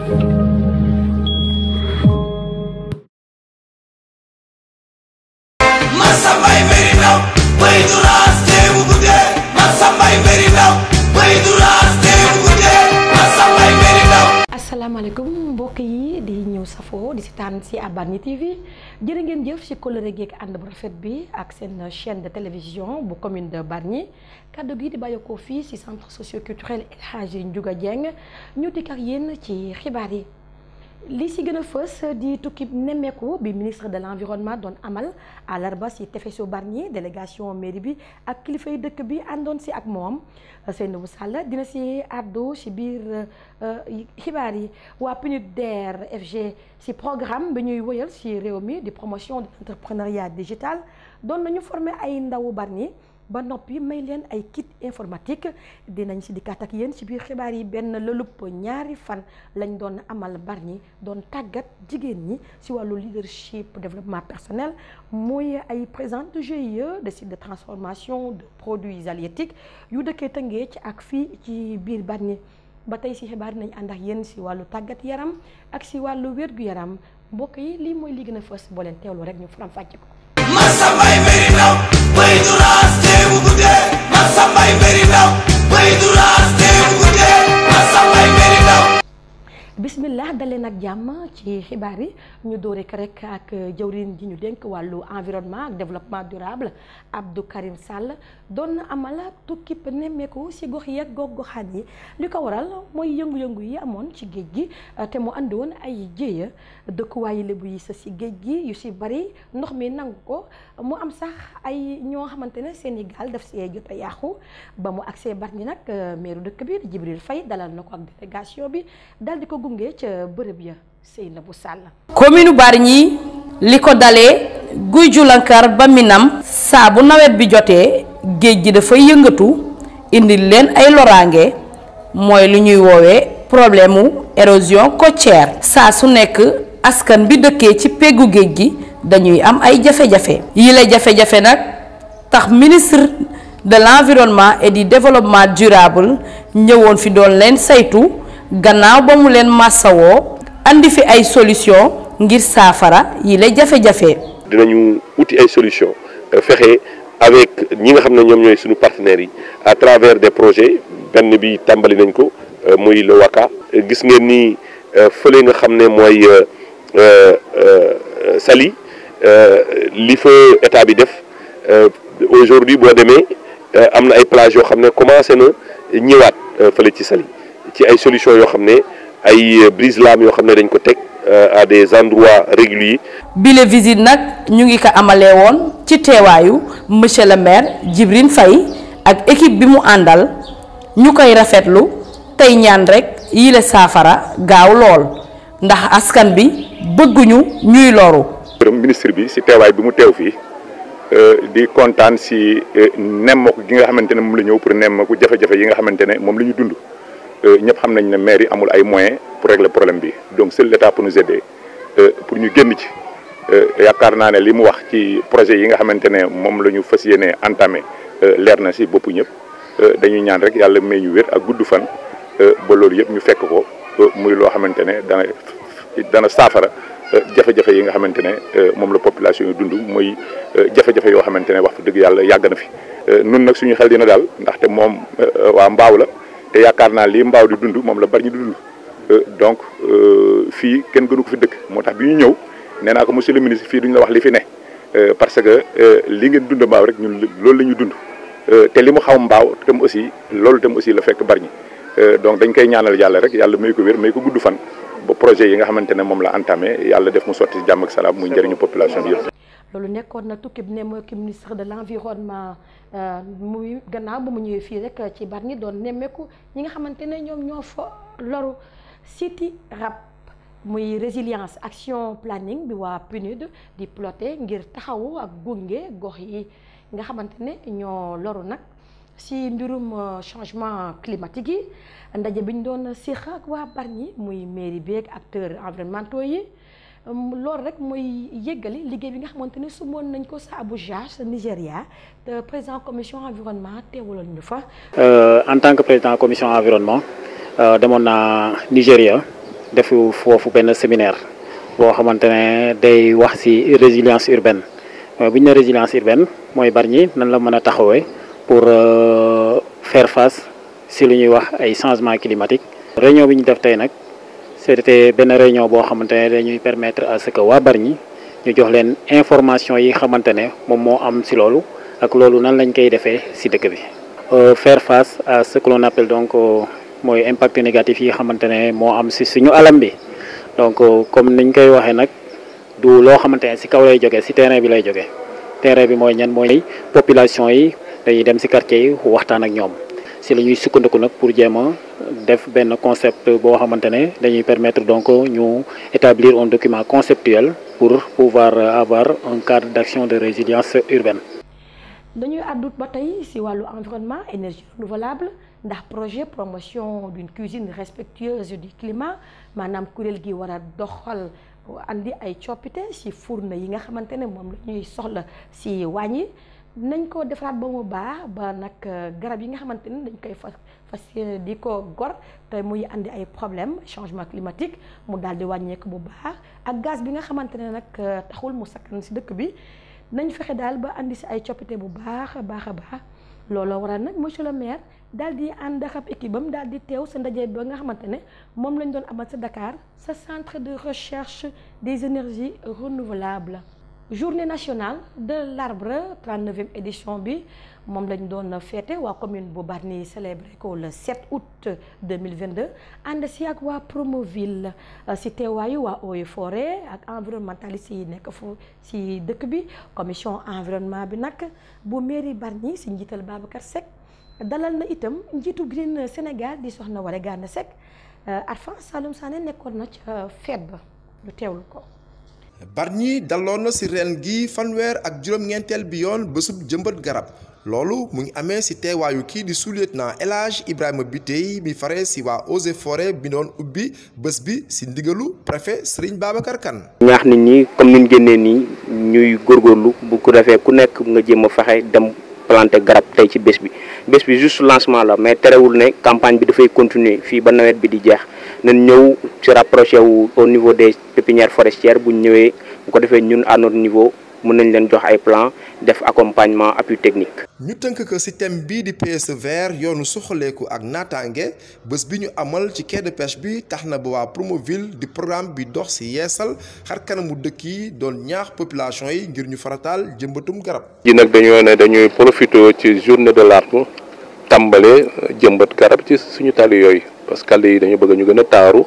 Masambay mbiri ndaw bay du raas teewu guddee Masambay mbiri ndaw bay du raas teewu guddee Masambay mbiri ndaw asalaamaaleykum mbokk yi di ñëw safoo di seetaan si Bargny TV jërë ngeen jëf si kóllëre geeg ànd bu rafet bi ak seen chaîne de télévision bu commune de Bargny kaddu gi di bàyyeekoo fii si centre socio-culturel El Hadji Ndiouga Dieng ñu dikk ak yéen ci xibaar yi. li si gën a fës di tukki nemmeeku bi ministre de l'environnement doon amal àllarba si tefesu Bargny délégation mairie bi ak kilifay dëkk bi àndoon si ak moom Seynabou Sall dina si àddu si biir xibaar yi waa PNUDER FG si programme bi ñuy wëyal si réew mi di promotion de l'entrepreneuriat digital doon nañu former ay ndawu Bargny ba noppi may leen ay kit informatique dinañ si dikkaat ak yéen ci biir xibaar yi benn lëlup ñaari fan lañ doon amal Bargny doon tàggat jigéen ñi ci wàllu leadership développement personnel muy ay présidente de GIE de site de transformation de produits halieutiques yu dëkkee Tëngéej ci ak fii ci biir Bargny ba tey ci xibaar nañ ànd ak yéen ci wàllu tàggat yaram ak ci wàllu wér-gu-yaram mbokk yi lii mooy li gën a fës boo leen teewlu rek ñu faram fàcce ko Masambay mbiri ndaw bay du raas teewu guddee Masambay mbiri ndaw bay du raas teewu guddee Masambay mbiri ndaw bismillah dalee nag jàmm ci xibaar yi ñu doore ko rek ak jëwriñ ji ñu dénk wàllu environnement ak développement durable Abdou Karim Sall doon na amal tukki nemmeeku ci gox yi ak gox-goxaan yi li ko waral mooy yëngu-yëngu yi amoon ci géej gi te mu andi woon ay jéeya dëkkuwaayu lébu yi sa ci géej gi yu ci bari ndox mi nangu ko mu am sax ay ñoo xamante ne seen i gaal daf see jot a yàqu ba mu agsee Bargny nag meeru dëkk bi Djibril Faye dalal na ko ak délégation bi dal di ko gunge ca bërëb ya Seynabou Sall commune Bargny li ko dalee guy julankar ba minam saa bu nawet bi jotee géej gi dafay yëngatu indi leen ay loraange mooy lu ñuy woowee problème mu érosion côtière saa su nekk askan bi dëkkee ci peggu géej gi dañuy am ay jafe-jafe yile jafe-jafe nag tax ministre de l'environnement et du développement durable ñëwoon fi doon leen saytu gannaaw ba mu leen massawoo andi fi ay solution ngir saafara yile jafe-jafe dinañu uti ay solution fexe avec ñi nga xam ne ñoom ñooy suñu partenaires yi à travers des projets benn bi tàmbali nañ ko muy le WACA gis ngeen ni fële nga xam ne mooy Saly li fa état bi def aujourd'hui boo demee am na ay plages yoo xam ne commencé na ñëwaat fële ci Saly ci ay solutions yoo xam ne ay brise-lames yoo xam ne dañ ko teg à des endroits réguliers. bile visite nag ñu ngi ko amalee woon ci teewaayu monsieur le maire Djibril Faye ak équipe bi mu àndal ñu koy rafetlu tey ñaan rek yile saafara gaaw lool ndax askan bi bëgguñu ñuy loru. ministre bi ci teewaay bi mu teew fii di kontaan ci nemmeeku gi nga xamante ne moom la ñëw pour nemmeeku jafe-jafe yi nga xamante ne moom la ñu dund. ñëpp xam nañ ne maire yi amul ay moyens pour régler problème bi donc seul l'État pour nous aider pour ñu génn ci yaakaar naa ne li mu wax ci projet yi nga xamante ne moom la ñu fas yéene entamé leer na ci boppu ñëpp dañuy ñaan rek yàlla may ñu wér ak gudd fan ba loolu yëpp ñu fekk ko muy loo xamante ne dana dana saafara jafe-jafe yi nga xamante ne moom la population yi dund muy jafe-jafe yoo xamante ne wax fa dëgg yàlla yàgg na fi nun nag suñu xel dina daal ndaxte moom waa mbaaw la te yaakaar naa lii mbaaw di dund moom la bari ñu di dund donc fii kenn gënu ko fi dëkk moo tax bi ñu ñëw nee naa ko monsieur le ministre fii duñu la wax li fi ne parce que li ngeen dund mbaaw rek ñun loolu la ñu dund te li mu xaw mbaaw tam aussi loolu tam aussi la fekk Bargny donc dañ koy ñaanal yàlla rek yàlla may ko wér may ko gudd fan ba projet yi nga xamante ne moom la entamé yàlla def mu sotti jàmm ak salaam muy njëriñu population bi yëpp. loolu nekkoon na tukki bi ne mooy ki ministre de l'environnement muy gannaaw ba mu ñëwee fii rek ci Bargny doon nemmeeku ñi nga xamante ne ñoom ñoo fa loru siti rab muy résilience action planning bi waa PNUD di ploté ngir taxawu ak gunge gox yi nga xamante ne ñoo loru nag si mbirum changement climatique yi ndaje bi ñu doon séq ak waa Bargny muy mairie bi ak acteurs environnementaux yi loolu rek mooy yëggali liggéey bi nga xamante ne sumoon nañ ko sa Abuja sa Nigéria te président commission environnement teewaloon ñu fa. en tant que président commission environnement demoon naa Nigéria def foofu benn séminaire boo xamante ne day wax ci résilience urbaine bu ñu ne résilience urbaine mooy Bargny nan la mën a taxawee pour faire face ci lu ñuy wax ay changements climatiques. réunion bi ñu def tey nag c'était benn réunion boo xamante ne dañuy permettre à ce que waa Bargny ñu jox leen information yi xamante ne moom moo am ci loolu ak loolu nan lañ koy defee ci dëkk bi. faire face à ce que l'on appelle donc mooy impact négatif yi xamante ne moo am ci suñu alam bi donc comme niñ koy waxee nag du loo xamante ne ci kaw lay jógee ci terrain bi lay jógee terrain bi mooy ñan mooy population yi dañuy dem ci quartier yi waxtaan ak ñoom ci la ñuy sukkandiku nag pour jéem a def benn concept boo xamante ne dañuy permettre donc ñu établir un document conceptuel pour pouvoir avoir un cadre d'action de résilience urbaine. dañuy àddut ba tey ci wàllu environnement énergie renouvelable ndax projet promotion d'une cuisine respectueuse du climat maanaam kuréel gi war a doxal andi ay coppite ci fourne yi nga xamante ne moom la ñuy soxla ci wàññi nañ ko defaraat ba mu baax ba nag garab yi nga xamante ne dañ koy fas fas di ko gor te muy andi ay problème changement climatique mu daal di wàññeeku bu baax ak gaz bi nga xamante ne nag taxul mu sakkan ci dëkk bi nañ fexe daal ba andi ci ay coppite bu baax a baax a baax looloo waral nag monsieur le maire daal di ànd ak ab équipe bam daal di teew sa ndaje ba nga xamante ne moom lañ doon amal sa Dakar sa centre de recherche des énergies renouvelables journée nationale de l'arbre 39e édition bi moom lañ doon féete waa commune bu Bargny célébré ko le 7 août 2022 ànd si ak waa Promoville si teewaayu waa Eaux et Forêts ak environnementaliste yi nekk fu si dëkk bi commission environnement bi nag bu mairie Bargny si njiital Babacar Seck dalal na itam njiitu Green Sénégal di soxna Waré Gana Seck Arfan Saloum Sané nekkoon na ca fête ba ñu teewlu ko. Bargny daloon na ci ren gi fanweer ak juróom-ñeenteel bi yoon bésub jëmbat garab loolu mu ngi amee ci teewaayu kii di sous-lieutenant El Hadj Ibrahima Bitèye mi fare ci waa Eaux et Forêts bi doon ubbi bés bi ci ndigalu préfet Serigne Babacar Kane. ñaax nit ñi comme ni ñu génnee nii ñuy góorgóorlu bu ko defee ku nekk nga jéem a fexe dem planter garab tey ci bés bi bés bi juste lancement la mais terewul ne campagne bi dafay continuer fii ba nawet bi di jeex. nañ ñëw se rapprocher wu au niveau des pépinières forestières bu ñëwee bu ko defee ñun à notre niveau mën nañ leen jox ay plan def accompagnement appui technique. ñu tënk ko ci thème bii di PSE vert yoonu suqaleeku ak naataange bés bi ñu amal ci quai de pêche bi tax na ba waa Promoville di programme bi dox ci yeesal xar kanamu dëkk yi doon ñaax population yi ngir ñu farataal jëmbatum garab. ji nag dañoo ne dañuy profiter ci journée de l'arbre tàmbale jëmbat garab ci suñu tali yooyu. parce que yi dañu bëgg ñu gën a taaru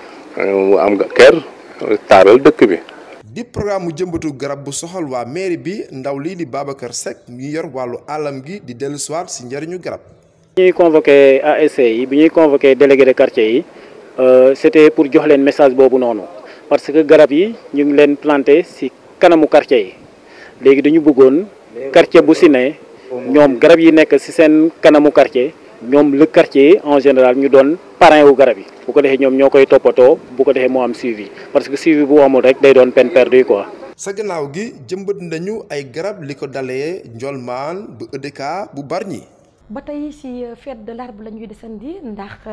mu am nga kër taaral dëkk bi. di programme mu jëmbatu garab bu soxal waa mairie bi ndaw lii di Babacar Seck ñu yor wàllu alam gi di dellu siwaat ci njëriñu garab. bi ñuy convoqué ASC yi bi ñuy convoqué délégué de quartier yi c'était pour jox leen message boobu noonu parce que garab yi ñu ngi leen planté ci kanamu quartier yi léegi dañu bëggoon quartier bu ci ne ñoom garab yi nekk ci seen kanamu quartier. ñoom le quartier en général ñu doon parrain wu garab yi bu ko defee ñoom ñoo koy toppatoo bu ko defee moo am suivi parce que suivi bu amul rek day doon peine perdue quoi. sa gannaaw gi jëmbat nañu ay garab li ko dalee Ndiolmane bu EDK bu Bargny. ba tey ci fête de l'arbre la ñuy desandi ndax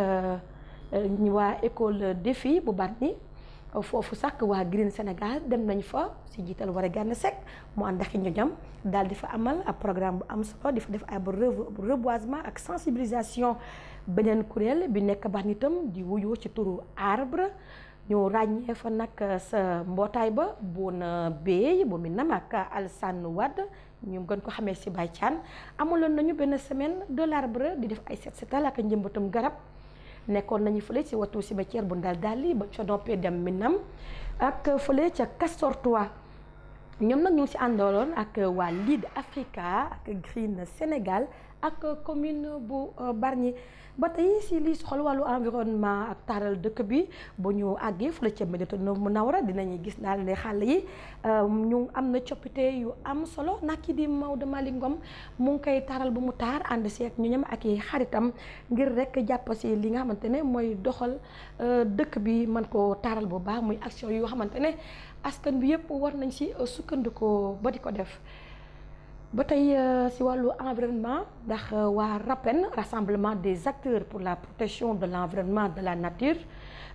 ñu waa école défi bu Bargny foofu sax waa Green Sénégal dem nañ fa ci jiital Waré Gana Seck mu ànd ak ñoñam daal di fa amal ab programme bu am solo di fa def ab reboisement ak sensibilisation beneen kuréel bi nekk Bargny itam di wuyoo ci turu arbre ñu ràññee fa nag sa mbootaay ba bu na béy bu mi nam ak Alassane Wade ñu gën ko xamee ci Baye Thiane amuloon nañu benn semaine de l'arbre di def ay set setal ak njëmbatam garab nekkoon nañu fële ci watu cimetière bu Ndal Dali ba ca noppee dem Minam ak fële ca Castor 3 ñoom nag ñu ngi ci àndaloon ak waa Lead Africa ak Green Sénégal ak commune bu Bargny ba tey ci li soxal wàllu environnement ak taaral dëkk bi bu ñu àggee fële ca Médina Munawara dinañuy gis daal ne xàll yi ñu am na coppite yu am solo nag ki di Maodo Malick Ngom mu ngi koy taaral bu mu taar ànd si ak ñoñam ak i xaritam ngir rek jàpp si li nga xamante ne mooy doxal dëkk bi mën ko taaral bu baax muy action yoo xamante ne askan bi yëpp war nañ si sukkandikoo ba di ko def ba tey si wàllu environnement ndax waa RAPEN rassemblement des acteurs pour la protection de l'environnement de la nature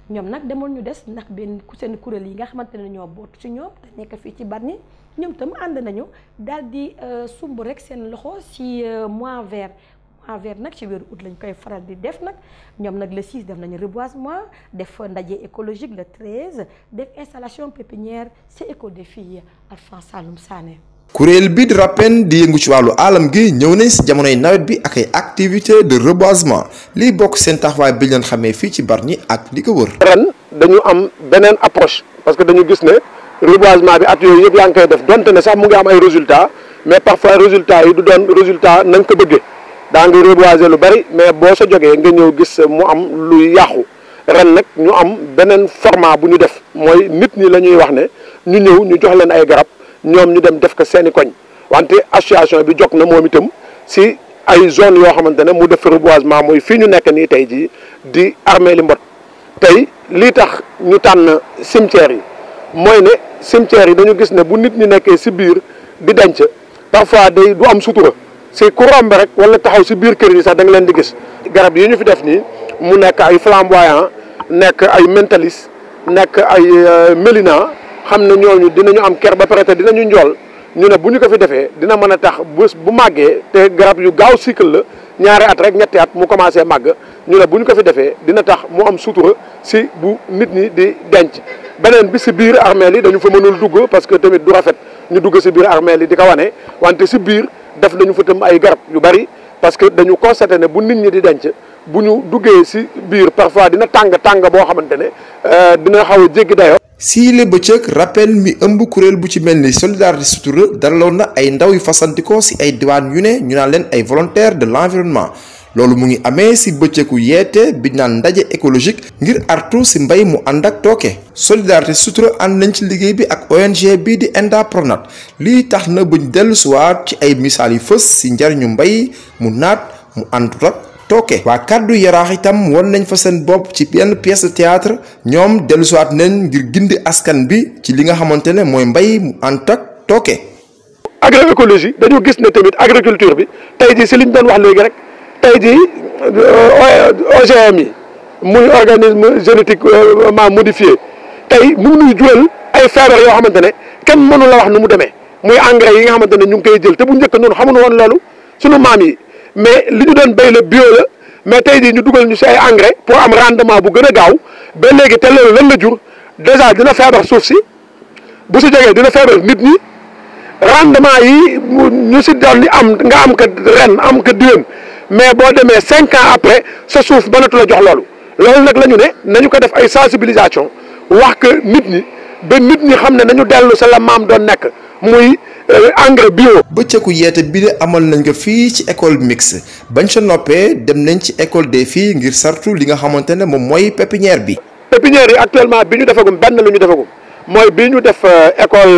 ñoom nag demoon ñu des ndax benn ku seen kuréel yi nga xamante ne ñoo bootu ci ñoom te nekk fii ci Bargny ñoom tam ànd nañu daal di sumb rek seen loxo ci mois vert mois vert nag ci weeru août lañ koy faral di def nag ñoom nag le 6 def nañu reboisement def ndaje écologique le 13 def installation pépinière ci école des filles Alphonse Saloum Sané. kuréel bi di RAPEN di yëngu ci wàllu alam gi ñëw nañ si jamonoy nawet bi ak ay activités de reboisement liy bokk seen taxawaay bi leen xamee fii ci Bargny ak li ko wër. ren dañu am beneen approche parce que dañu gis ne reboisement bi at yooyu yëpp yaa ngi koy def donte ne sax mu ngi am ay résultats mais parfois résultats yi du doon résultat na nga ko bëggee daa ngi reboiser lu bari mais boo sa jógee nga ñëw gis mu am luy yàqu ren nag ñu am beneen format bu ñu def mooy nit ñi la ñuy wax ne ñu ñëw ñu jox leen ay garab. ñoom ñu dem def ko seeni koñ wante association bi jog na moom itam si ay zone yoo xamante ne mu def reboisement mooy fii ñu nekk nii tey jii di armée li mbot tey lii tax ñu tànn cimetière yi mooy ne cimetière yi dañu gis ne bu nit ñi nekkee si biir di denc parfois day du am sutura si ku romb rek wala taxaw si biir kër yi sax da nga leen di gis garab yi ñu fi def nii mu nekk ay flamboyant nekk ay mentaliste nekk ay mélina xam ne ñooñu dinañu am ker ba pare te dinañu njool ñu ne bu ñu ko fi defee dina mën a tax bés bu màggee te garab yu gaaw cycle la ñaari at rek ñetti at mu commencé màgg ñu ne bu ñu ko fi defee dina tax mu am sutura si bu nit ñi di denc. beneen bi si biir armeel yi dañu fa mënul dugg parce que tamit du rafet ñu dugg si biir armeel yi di ko wane wante si biir def nañu fa tam ay garab yu bari parce que dañu constaté ne bu nit ñi di denc. bu ñu duggee ci biir parfois dina tàng tàng boo xamante ne dina xaw a jéggi dayoo. sii le bëccëg rappel mi ëmb kuréel bu ci mel ni solidarité sutura dalaloon na ay ndaw yu fasantikoo ci ay diwaan yu ne ñu naan leen ay volontaires de l'environnement loolu mu ngi amee ci bëccëgu yeete bi naan ndaje écologique ngir artu ci mbay mu ànd ak tooke. solidarité sutura ànd nañ ci liggéey bi ak ONG bii di Enda Pronat lii tax na buñ dellu siwaat ci ay misaal yu fës ci njariñu mbay mu naat mu àndut ak tooke waa kàddu yaraax itam won nañ fa seen bopp ci benn pièce de théâtre ñoom dellusiwaat nañ ngir gindi askan bi ci li nga xamante ne mooy mbay mu ànd ak tooke. agroécologie dañu gis ne tamit agriculture bi tey jii si liñ doon wax léegi rek tey jii OGM yi muy organisme génétiquement modifié tey mu ngi nuy jural ay feebar yoo xamante ne kenn mënu la wax nu mu demee muy engrais yi nga xamante ne ñu ngi koy jël te bu njëkk noonu xamuñu woon loolu sunu maam yi. mais li ñu doon béy la bio la mais tey jii ñu dugal ñu si ay engrais pour am rendement bu gën a gaaw ba léegi te loolu lan la jur déjà dina feebar suuf si bu si jógee dina feebar nit ñi rendement yi ñu si doon ni am nga am ko ren am ko diwén mais boo demee cinq ans après sa suuf mënatu la jox loolu loolu nag la ñu ne nañu ko def ay sensibilisation wax que nit ñi ba nit ñi xam ne nañu dellu sa la maam doon nekk muy engrais bio. bëccëgu yeete bi de amal nañ ko fii ci école mixte bañ sa noppee dem nañ ci école des filles ngir sartu li nga xamante ne moom mooy pépinière bi. pépinière yi actuellement bi ñu defagum benn lu ñu defagum mooy bi ñu def école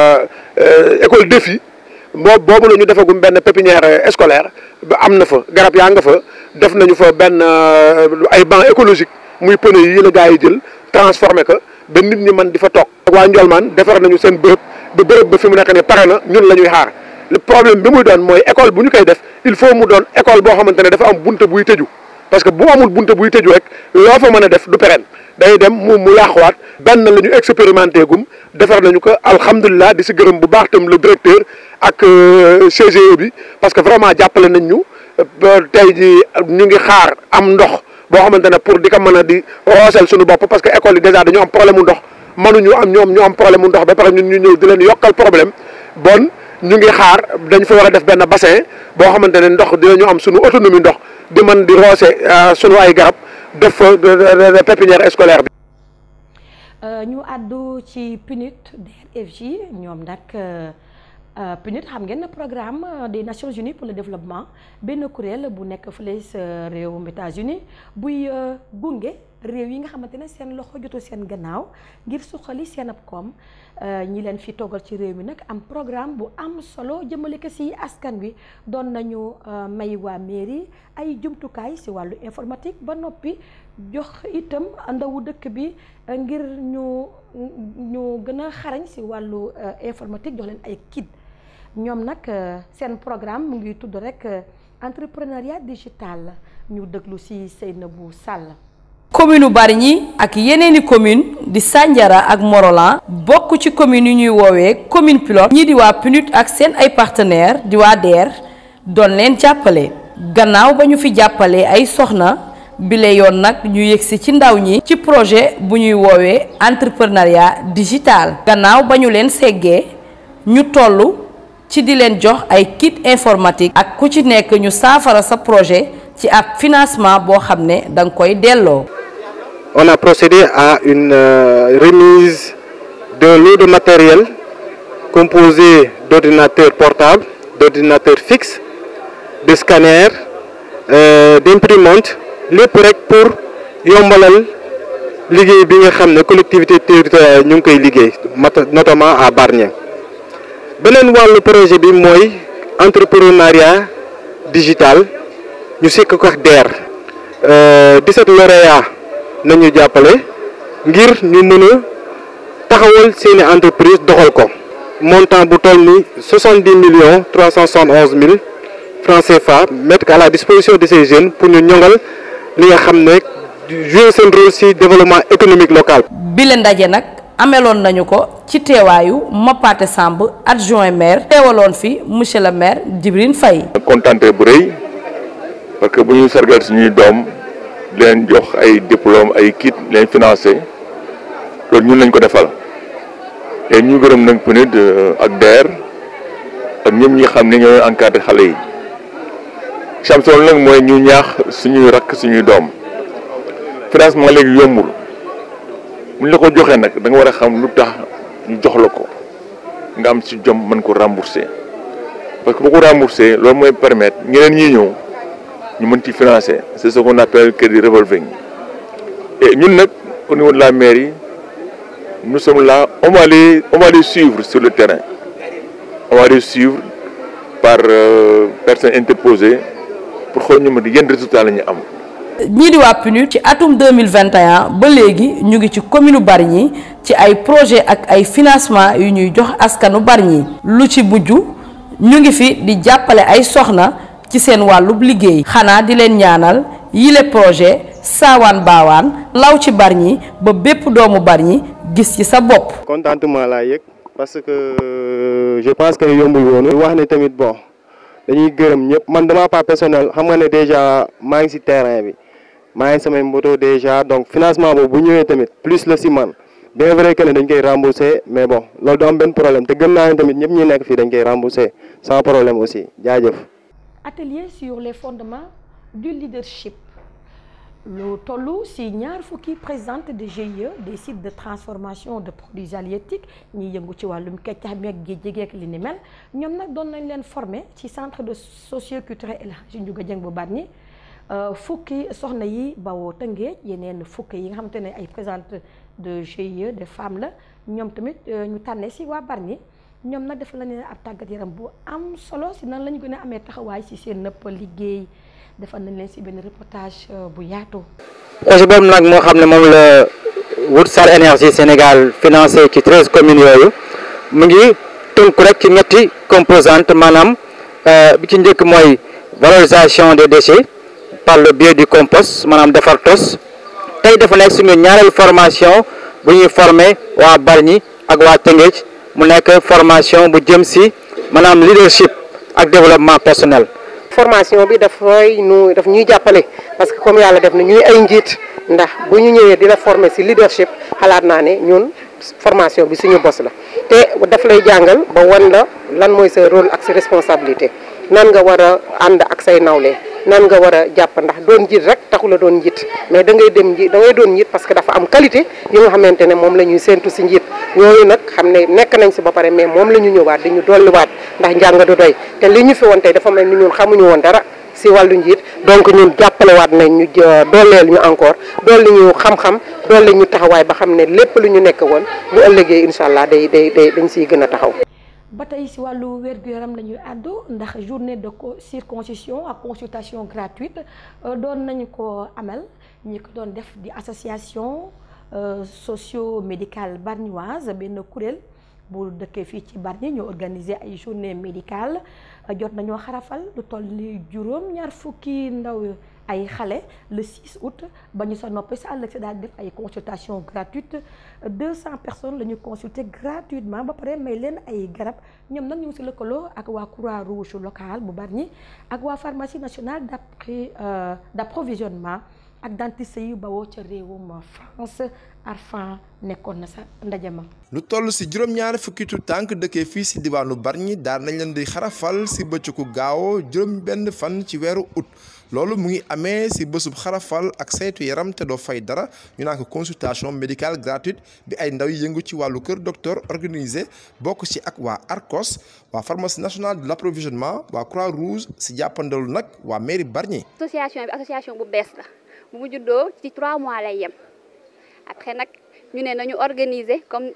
école des filles moo boobu la ñu defagum benn pépinière scolaire ba am na fa garab yaa nga fa def nañu fa benn ay banc écologique muy pneu yi la gaa yi jël transformé ko ba nit ñi mën di fa toog. waa Ndiolmane defar nañu seen bërëb. ba bërëb ba fi mu nekk ne pare na ñun la ñuy xaar le problème bi muy doon mooy école bu ñu koy def il faut mu doon école boo xamante ne dafa am bunte buy tëju parce que bu amul bunte buy tëju rek loo fa mën a def du pérenne day dem mu mu yàquwaat benn la ñu expérimenté gum defar nañu ko alhamdulilah di si gërëm bu baax tam le directeur ak CGE bi parce que vraiment jàppale nañ ñu tey ji ñu ngi xaar am ndox boo xamante ne pour di ko mën a di roosel suñu bopp parce que école yi déjà dañu am problème mu ndox mënuñu am ñoom ñu am problème mu ndox ba pare ñun ñu ñëw di leen yokkal problème bon ñu ngi xaar dañ fa war a def benn bassin boo xamante ne ndox dinañu am suñu autonomie ndox di mën di roose suñu ay garab def fa pépinière scolaire bi. ñu àddu ci PNUD DRFJ ñoom nag PNUD xam ngeen ne programme des Nations Unies pour le développement benn kuréel bu nekk fële sa réewum États-Unis buy gunge. réew yi nga xamante ne seen loxo jotu seen gannaaw ngir suqali seen ab koom ñi leen fi toggal ci réew mi nag am programme bu am solo jëmale ko si askan wi doon nañu may waa mairie ay jumtukaay si wàllu informatique ba noppi jox itam ndawu dëkk bi ngir ñu ñu gën a xarañ si wàllu informatique jox leen ay kit ñoom nag seen programme mu ngi tudd rek entrepreneuriat digital ñu déglu si Seynabou Sall. commune Bargny ak yeneeni commune di Sandiara ak Morolan bokk ci commune yu ñuy woowee commune pilote ñii di waa PNUD ak seen ay partenaires di waa DER doon leen jàppale gannaaw ba ñu fi jàppale ay soxna bile yoon nag ñu yëgsi ci ndaw ñi ci projet bu ñuy woowee entrepreneuriat digital gannaaw ba ñu leen seggee ñu toll ci di leen jox ay kit informatique ak ku ci nekk ñu saafara sa projet ci ab financement boo xam ne danga koy delloo on a procédé à une euh, remise d'un lot de matériel composé d'ordinateurs portables, d'ordinateurs fixes, de scanners, euh, d'imprimantes, lépp rek pour yombalal liggéey bi nga xam ne collectivité territoriale ñu ngi koy liggéey notamment à Bargny beneen wàllu projet bi mooy entrepreneuriat digital ñu sekk ko ak DER 17 lauréats nañu jàppale ngir ñu mën a taxawal seeni entreprise doxal ko montant bu toll ni 70 millions 371 mille francs CFA mettre à la disposition de ces jeunes pour ñu ñongal li nga xam ne jouer seen rôle ci développement économique local. bile ndaje nag ameloon nañu ko ci teewaayu Mapaté Samb adjoint maire teewaloon fi monsieur le maire Djibrine Faye. kontaante bu rëy parce que bu ñuy sargal suñuy doom leen jox ay diplôme ay kit leen financé loolu ñun lañ ko defal et ñu gërëm nag PNUD ak DER ak ñëpp ñi xam ne ñooy encadré xale yi champion nag mooy ñu ñaax suñuy rakk suñuy doom financement léegi yombul buñ la ko joxee nag da nga war a xam lu tax ñu jox la ko nga am ci jom mën ko rembourser parce que boo ko rembourser loolu mooy permettre ñeneen ñi ñëw ñu mën ci financer c'est ce qu'on appelle crédit revolving et ñun nag au niveau de la mairie nous sommes là on va les on va les suivre sur le terrain on va les suivre par euh, personnes interposées pour xool ñu mën yenn résultat la ñu am. ñii di waa PNUD ci atum 2021 ba léegi ñu ngi ci commune Bargny ci ay projet ak ay financement yu ñuy jox askanu Bargny lu ci mujj ñu ngi fi di jàppale ay soxna ci seen wàllub liggéey xanaa di leen ñaanal yile projet saawaan baawaan law ci Bargny ba bépp doomu Bargny gis ci sa bopp contentement laa yëg parce que je pense que yombul woonu wax ne tamit bon dañuy gërëm ñëpp man dama pas personnel xam nga ne déjà maa ngi ci terrain bi maa ngi samay moto déjà donc financement boobu bu ñëwee tamit plus la ci man bien vrai que ne dañ koy rembourser mais bon loolu du am benn problème te gëm naa ne tamit ñëpp ñi nekk fii dañ koy rembourser sans problème aussi jaajëf. atelier sur les fondements du leadership lu toll ci ñaar fukki présidente de GIE des sites de transformation de produits halieutiques ñiy yëngu ci wàllum keccax mi ak géej géej ak li ni mel ñoom nag doon nañ leen former ci centre de socioculturel El Hadji Ndiouga Dieng bu Bargny fukki soxna yi bawoo Tëngéej yeneen fukki yi nga xamante ne ay présidente de GIE des femmes la ñoom tamit ñu tànnee ci waa Bargny ñoom nag def la ne ab tàggat yaram bu am solo ci nan la ñu gën a amee taxawaay ci seen nëpp liggéey defal nañ leen ci benn reportage bu yaatu. projet boobu nag moo xam ne moom la Woodstar Énergie Sénégal financé ci treize communes yooyu mu ngi tënku rek ci ñetti composante maanaam bi ci njëkk mooy valorisation des déchets par le biais du compost maanaam defar tos tey dafa nekk suñu ñaareelu formation bu ñuy former waa Bargny ak waa Tëngéej mu nekk formation bu jëm ci maanaam leadership ak développement personnel. formation bi dafay nu daf ñuy jàppale parce que comme yàlla def na ñuy ay njiit ndax bu ñu ñëwee di la former ci leadership xalaat naa ne ñun formation bi suñu bos la te daf lay jàngal ba wan la lan mooy sa rôle ak sa responsabilité nan nga war a ànd ak say nawle nan nga war a jàpp ndax doon njiit rek taxu la doon njiit mais da ngay dem njiit da ngay doon njiit parce que dafa am qualité yi nga xamante ne moom la ñuy séentu ci njiit yooyu nag xam ne nekk nañ ci ba pare mais moom la ñu ñëwaat di ñu dolliwaat ndax njàng du doy te li ñu fi woon tey dafa mel ni ñun xamuñu woon dara ci wàllu njiit donc ñun jàppalewaat nañ ñu dooleel ñu encore dolli ñu xam-xam dolli ñu taxawaay ba xam ne lépp lu ñu nekk woon bu ëllëgee incha allah day day day dañ ciy gën a taxaw. ba tey ci wàllu wér-gu-yaram la ñuy àddu ndax journée de circoncision ak consultation gratuite doon nañu ko amal ñi ko doon def di association socio-médicale bargnoise benn kuréel bu dëkkee fii ci Bargny ñu organiser ay journée médicale jot nañoo xarafal lu toll ni juróom ñaar fukki ndaw ay xale le 6 août ba ñu sa noppee sa ëllëg si daal di def ay consultation gratuite 200 personnes la ñu consulter gratuitement ba pare may leen ay garab ñoom nag ñu ngi si lëkkaloo ak waa croix rouge locale bu Bargny ak waa pharmacie nationale d'appri d'approvisionnement ak dentiste yu bawoo ca réewum France Arfan nekkoon na sa ndaje ma lu toll si juróom-ñaari fukki tu tànk dëkkee fii si diwaanu Bargny daan nañ leen di xarafal si bëccëgu gaaw juróom benn fan ci weeru août loolu mu ngi amee si bésub xarafal ak saytu yaram te doo fay dara ñu naan ko consultation médicale gratuite bi ay ndaw yi yëngu ci wàllu kër docteur organisé bokk ci ak waa ARCOS waa pharmacie nationale de l'approvisionnement waa Croix Rouge si jàppandalu nag waa mairie Bargny. association bi association bu bees la bu mu juddoo ci 3 mois lay yem après nag ñu ne nañu organiser comme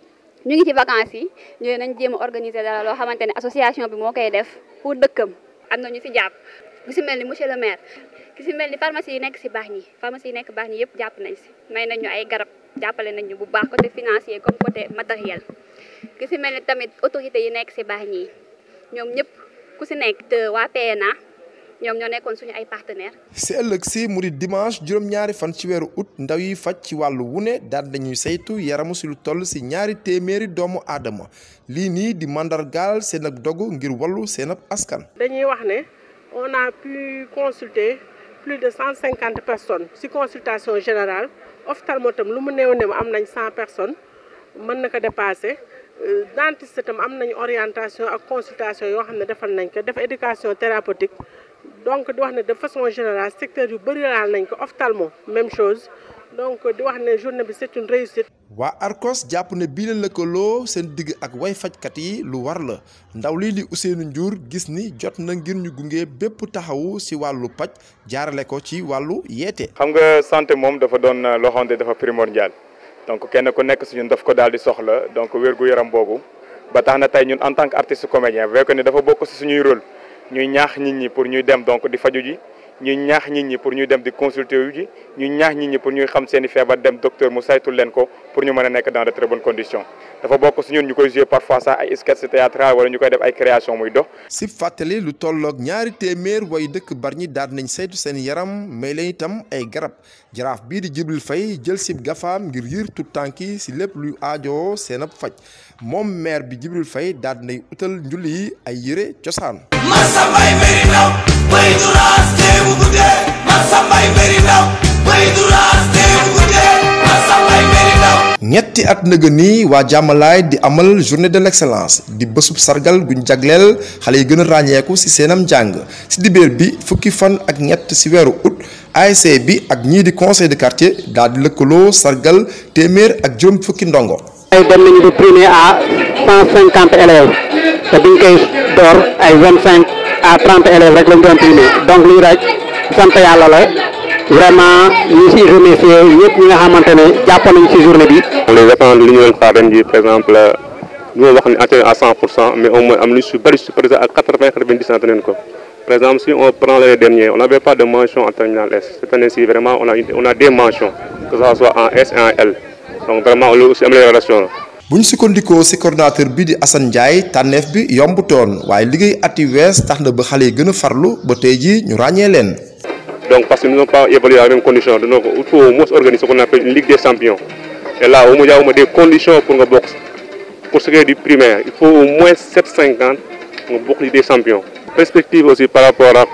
ñu ngi ci vacances yi ñu ne nañ jéem a organiser dara loo xamante ne association bi moo koy def pour dëkkam am na ñu ci jàpp. ku si mel ni monsieur le maire ki si mel ni pharmacie yi nekk si Bargny pharmacie yi nekk Bargny yëpp jàpp nañ si may nañ ñu ay garab jàppale nañ ñu bu baax côté financier comme côté matériel ki si mel ni tamit autorité yi nekk si Bargny yi ñoom ñëpp ku si nekk te waa PNA ñoom ñoo nekkoon suñu ay partenaires. si ëllëg si mu di dimanche juróom-ñaari fan ci weeru août ndaw yi faj ci wàllu wune daal dañuy saytu yaramu si lu toll si ñaari téeméeri doomu aadama lii nii di mandargaal seen ab dogu ngir wallu seen ab askan. dañuy wax ne. on a pu consulter plus de 150 personnes ci consultation générale ophtalmo tam lu mu néew néew am nañ 100 personnes mën na ko dépasser dentiste tam am nañ orientation ak consultation yoo xam ne defal nañ ko def éducation thérapeutique donc di wax ne de façon générale secteur yu bëri laal nañ ko ophtalmo même chose donc di wax ne journée bi c'est une réussite. waa ARCOS jàpp ne bii la lëkkaloo seen digg ak way fajkat yi lu war la ndaw lii di Ousseynou Ndiour gis ni jot na ngir ñu gunge bépp taxawu ci wàllu paj jaarale ko ci wàllu yeete. xam nga santé moom dafa doon loo xamante dafa primordial donc kenn ku nekk si ñun daf ko daal di soxla donc wér gu yaram boobu ba tax na tey ñun en tant que artiste comédien vu que ne dafa bokk si suñuy rôle ñuy ñaax nit ñi pour ñuy dem donc di faju ji. ñuy ñaax nit ñi pour ñuy dem di consulter yu ji ñuy ñaax nit ñi pour ñuy xam seen i feebar dem docteur mu saytul leen ko pour ñu mën a nekk dans de très bonnes conditions dafa bokk si ñun ñu koy jouer parfois sax ay sketch théâtral wala ñu koy def ay création muy dox. si fàttali lu tolloog ñaari téeméer way dëkk Bargny daal nañ saytu seen yaram may leen itam ay garab jaraaf bii di Jibril Faye jël si gafaam ngir yiir tout tànk yi si lépp luy aajoo seen ab faj moom maire bi Jibril Faye daal nay utal njulli yi ay yére cosaan. Masambay Meri Ndaw bay duraas teewu guddee Masambay Meri Ndaw bay duraas teewu guddee Masambay Meri Ndaw ñetti at nëga nii waa jàmmalaay di amal journée de l'excellence di bésub sargal guñ jagleel xale yi gën a ràññeeku ci seenam njàng ci dibéer bi fukki fan ak ñett ci weeru août ASC bi ak ñii di conseil de quartier daal di lëkkaloo sargal téeméer ak juróom fukki ndongo ay dem nañu di primer à cent cinquante élèves te biñ koy door ay vingt cinq à trente élèves rek lañ doon primer donc lii rek sant yàlla la vraiment ñu si remercier ñëpp ñi nga xamante ne jàpp nañu si journée bi. les attentes li ñu leen xaar ren ji par exemple du ma wax ni atteint à 100 pour cent mais au moins am nañu su bëri su présent à 80 90 nañ ko par exemple si on prend l'année dernière on n'avait pas de mention en terminale S cette année-ci vraiment on a on a des mentions que ça soit en S et en L donc vraiment loolu aussi amélioration la. bu ñu sukkandikoo ci coordonnateur bi di Assane Ndiaye tànneef bi yombutoon waaye liggéey at yu wees tax na ba xale yi gën a farlu ba tey jii ñu ràññee leen. donc parce que nous n'avons pas évolué à la même condition donc il faut au moins organiser ce qu'on appelle une ligue des champions et là au moins il y a au moins des conditions pour nga bokk pour ce qui est du primaire il faut au moins 750 nga bokk ligue des champions. perspective aussi par rapport ak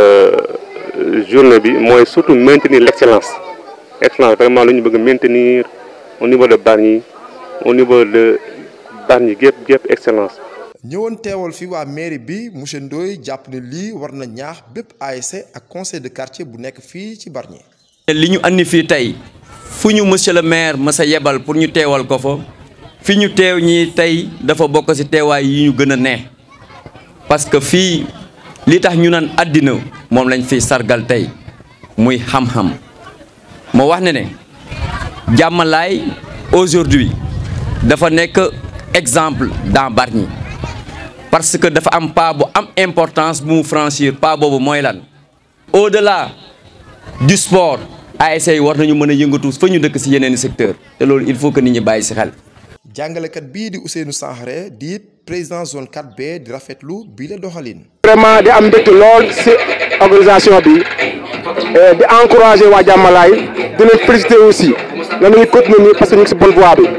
journée bi mooy surtout maintenir l'excellence excellence vraiment lu ñu bëgg maintenir au niveau de Bargny au niveau de Bargny gépp gépp excellence. ñëwoon teewal fi waa mairie bi monsieur Ndoye jàpp ne lii war na ñaax bépp ASC ak conseil de quartier bu nekk fii ci Bargny. li ñu andi fii tey fu ñu monsieur le maire masa yebal pour ñu teewal ko fa fi ñu teew ñi tey dafa bokk ci teewaay yi ñu gën a ne parce que fii li tax ñu naan àddina moom lañ fiy sargal tey muy xam-xam moo wax ne ne jàmmalaay aujourd'hui dafa nekk exemple dans Bargny parce que dafa am pas bu am importance bu mu franchir pas boobu mooy lan au-delà du sport ASC yi war nañu mën a yëngatu fa ñu dëkk ci yeneen secteur te loolu il faut que nit ñi bàyyi ci xel. jàngalekat bii di Ousseynou Sankhare di président zone 4B di rafetlu bii la doxalin. vraiment di am mbégte lool ci organisation bi di encourager waa jàmmalaay di leen féliciter aussi nga nañu continuer nii parce que ñu ngi si bonne voie bi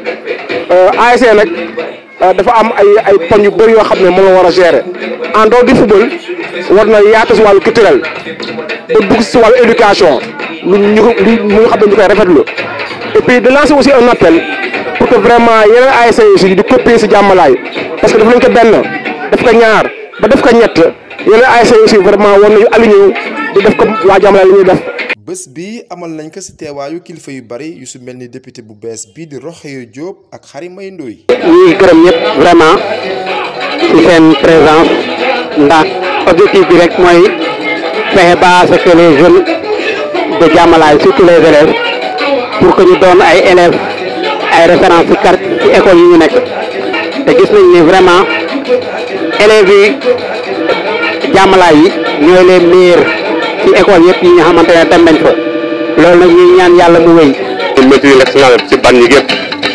ASC nag dafa am ay ay poñ yu bëri yoo xam ne moom la war a gérer en dehors du football war na yaatu si wàllu culturel ba dugg si wàllu éducation lu ñu lu ñu xam ne ñu koy rafetlu et puis de lancer aussi un appel pour que vraiment yeneen ASC aussi di copier si jàmmalaay parce que daf nañ ko benn def ko ñaar ba def ko ñett yeneen ASC aussi vraiment war nañu aligné di def ko waa jàmmalaay li ñuy def. bés bi amal nañ ko ci teewaayu kilifa yu bari yu su mel ni député bu bees bii di Rokhaya Diop ak Khary May Ndoye ñuy gërëm ñëpp vraiment ci seen présence ndax objectif bi rek mooy fexe ba ce que les jeunes de Diamalaye surtout les élèves pour que ñu doon ay élèves ay références ci kar ci école yi ñu nekk te gis nañ ni vraiment élèves yi Diamalaye yi ñooy les meilleurs ci école yëpp yi nga xamante ne dem nañ fa loolu nag ñuy ñaan yàlla mu wéy. ñu maîtriser l'excellence ci ban ñi gépp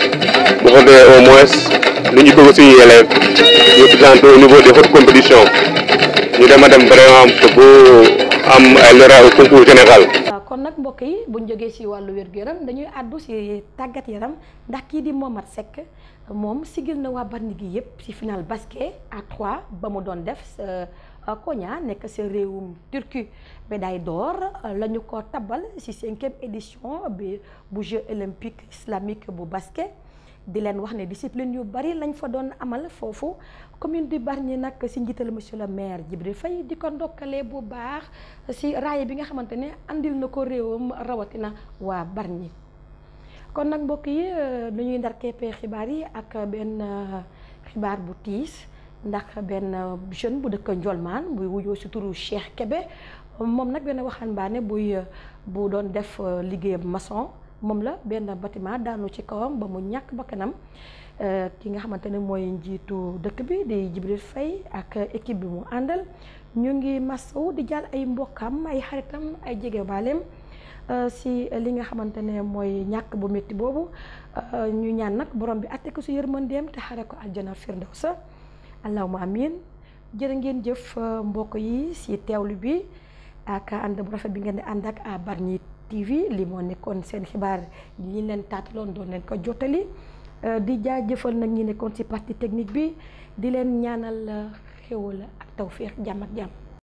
bu ko defee au moins lu ñu bëgg suñuy élèves ñu présenté au niveau des hautes compétitions ñu dem a dem vraiment bu am ay lauréats au concours général. waaw kon nag mbokk yi bu ñu jógee ci wàllu wér-gu-yaram dañuy àddu ci tàggat yaram ndax kii di Momat Seck moom sigil na waa Bargny gi yëpp ci final basket à 3 ba mu doon def Konya nekk ci réewum Turquie médaille d'or la ñu ko tabal ci cinquième édition bi bu Jeux olympiques islamique bu basket di leen wax ne discipline yu bari lañ fa doon amal foofu commune du Bargny nag ci njiital monsieur le maire Djibril Faye di ko ndokkalee bu baax ci raaya bi nga xamante ne andil na ko réewam rawatina waa Bargny kon nag mbokk yi nu ñuy ndar keppee xibaar yi ak benn xibaar bu tiis ndax benn jeune bu dëkk Ndiolmane buy wuyoo ci turu Cheikh Kébé moom nag benn waxambaane buy bu doon def liggéeyam maçon moom la benn bâtiment daanu ci kawam ba mu ñàkk bakkanam ki nga xamante ne mooy njiitu dëkk bi di Djibril Faye ak équipe bi mu àndal ñu ngi masaw di jàll ay mbokkam ay xaritam ay jege baaleem si li nga xamante ne mooy ñàkk bu métti boobu ñu ñaan nag borom bi àtte ko si yërmandeem te xare ko aljana firdawsa allahuma amin jërë ngeen jëf mbokk yi si teewlu bi ak ànd bu rafet bi ngeen di ànd ak à Bargny TV li moo nekkoon seen xibaar ñi leen taataloon doon leen ko jottali di jaajëfal nag ñi nekkoon ci partie technique bi di leen ñaanal xéwal ak tawféex jàmm ak jàmm